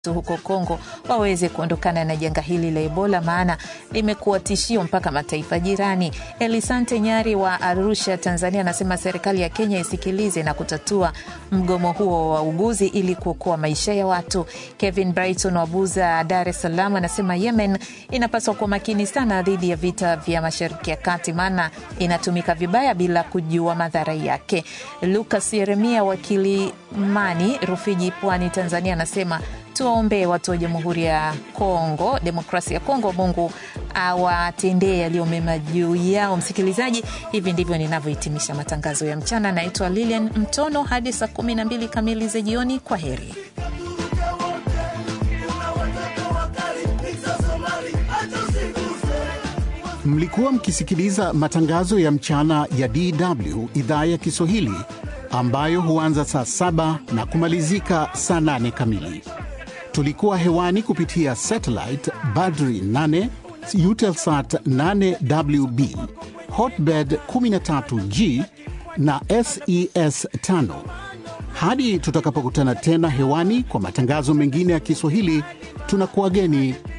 huko Kongo waweze kuondokana na janga hili la Ebola, maana limekuwa tishio mpaka mataifa jirani. Elisante Nyari wa Arusha, Tanzania, anasema serikali ya Kenya isikilize na kutatua mgomo huo wa wauguzi ili kuokoa maisha ya watu. Kevin Brighton wa Buza, Dar es Salaam, anasema Yemen inapaswa kuwa makini sana dhidi ya vita vya Mashariki ya Kati, maana inatumika vibaya bila kujua madhara yake. Lucas Yeremia wa Kilimani, Rufiji, Pwani, Tanzania, anasema tuwaombee watu wa Jamhuri ya Kongo, demokrasia ya Kongo, Mungu awatendee yaliyo mema juu yao. Msikilizaji, hivi ndivyo ninavyohitimisha matangazo ya mchana. Naitwa Lilian Mtono, hadi saa kumi na mbili kamili za jioni. Kwa heri. Mlikuwa mkisikiliza matangazo ya mchana ya DW idhaa ya Kiswahili ambayo huanza saa saba na kumalizika saa nane kamili. Tulikuwa hewani kupitia satellite Badri 8 Eutelsat 8WB Hotbird 13G na SES 5. Hadi tutakapokutana tena hewani kwa matangazo mengine ya Kiswahili, tunakuwageni